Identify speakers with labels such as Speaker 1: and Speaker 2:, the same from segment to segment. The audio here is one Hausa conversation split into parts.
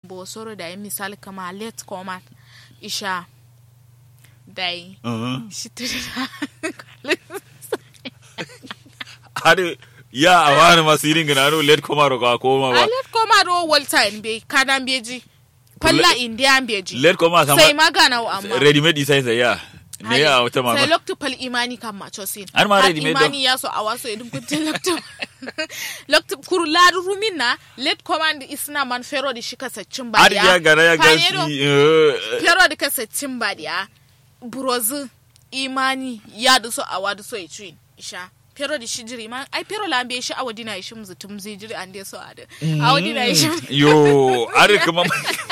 Speaker 1: bo soro da misali kama let koma isha dai
Speaker 2: uh
Speaker 1: shi tiri
Speaker 2: hade ya a wani masu irin gina no let koma ro ka koma
Speaker 1: a
Speaker 2: ba
Speaker 1: let koma do walta in be kanan beji palla indian beji
Speaker 2: let koma sama
Speaker 1: sai magana wa amma
Speaker 2: ready made isa isa ya ne ya wata
Speaker 1: sai
Speaker 2: mama
Speaker 1: loktu pal imani kan macho sin
Speaker 2: Har ma ready made do.
Speaker 1: imani ya so a waso idin kunte loktu loktu kuru ladu rumin na let command isna man fero di shika saccin ba
Speaker 2: har ya gara ya
Speaker 1: Fanero,
Speaker 2: gasi eh,
Speaker 1: fero di ka saccin ba dia burozu imani ya da so a wadu so ya ci isha fero di shi jiri man ai fero lambe shi awa dina shi mzu tum zai jiri an dai so a da awa dina shi
Speaker 2: yo are kuma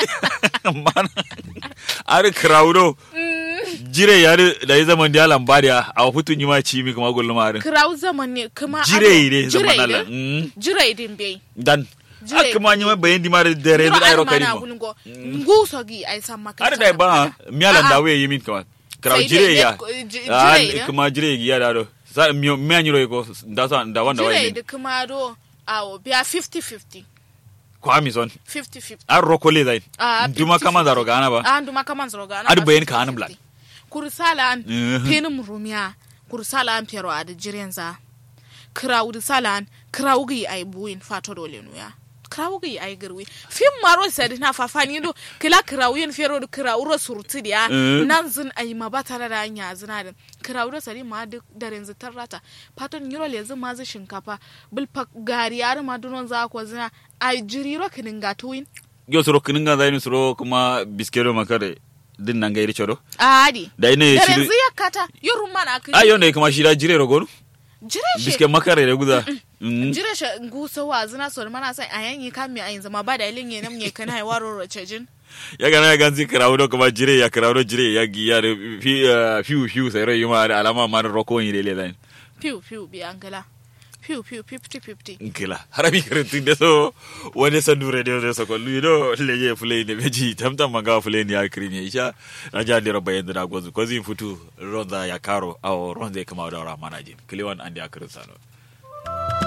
Speaker 2: mana are crowdo jire ya da ya zaman da lambariya a futun yi ma ci mi kuma gullum arin
Speaker 1: kirau zaman ne kuma
Speaker 2: jire ne
Speaker 1: jire
Speaker 2: zaman
Speaker 1: ne
Speaker 2: Allah Mm.
Speaker 1: jire din bai
Speaker 2: dan
Speaker 1: Jire.
Speaker 2: aka ma yi ma bayan di ma da dare
Speaker 1: Jiro
Speaker 2: da ayro
Speaker 1: ana mana
Speaker 2: kari mo
Speaker 1: gungo nguso gi ai san maka
Speaker 2: har da ba miyalan da waye yi min kama kraw
Speaker 1: Sai
Speaker 2: jire
Speaker 1: dai-
Speaker 2: ya
Speaker 1: dai- ji-
Speaker 2: Ah,
Speaker 1: jire ne?
Speaker 2: kuma jire ya da do sa mi mi anyiro ko da sa da wanda waye
Speaker 1: jire
Speaker 2: min
Speaker 1: da kuma do awo biya 50-50
Speaker 2: ko ami son
Speaker 1: 50-50
Speaker 2: ar rokole zai
Speaker 1: Ah,
Speaker 2: duma
Speaker 1: 50-50.
Speaker 2: kama zaro gana ba
Speaker 1: an duma kaman zaro gana
Speaker 2: Adu
Speaker 1: ba
Speaker 2: bayan
Speaker 1: 50-50.
Speaker 2: ka hanum lan.
Speaker 1: kursala an
Speaker 2: Mhm.
Speaker 1: penim rumiya kursala an pero a da jiren za krawu da salan krawu gi ai buin fato dole nuya krawu gi ai garwi fim maro sadi na fafani do kila krawu yen fero do krawu ro surti dia
Speaker 2: Mhm.
Speaker 1: nan zin ai ma ba tare da anya zina da krawu do sadi ma duk daren zitar rata faton yiro le zin ma zin shinkafa bulfa gari yar ma dunon za ko zina ai jiriro kinin gatuwin
Speaker 2: yo soro kininga zai ni soro kuma biskero makare din nan gairi choro
Speaker 1: adi
Speaker 2: da ina ya
Speaker 1: daren
Speaker 2: ci
Speaker 1: ziya kata yoro mana akini
Speaker 2: ayo ne kuma shi da jire rogonu
Speaker 1: jire shi
Speaker 2: biske makare da guza Mm.
Speaker 1: jira shi gusa wa zina so mana sai a yanyi kan mi ayin zama ba da ilin yenem ne kana ai waro roce jin
Speaker 2: ya gana ya ganzi kirawo da kuma jire ya kirawo da jire ya giya da fi eh, fiu fiu sai rai ma da alama ma da roko ni dele zai
Speaker 1: piu piu bi angala piu piu 50 50
Speaker 2: nkila harabi karantin da so wani sandu radio da so kollu do leye fulay ne beji tamtam manga fulay ni akri ne isha na ja dira bayan da gozu ko zin futu ronza ya karo aw ronza ya kama da ramana jin kliwan andi akrin sano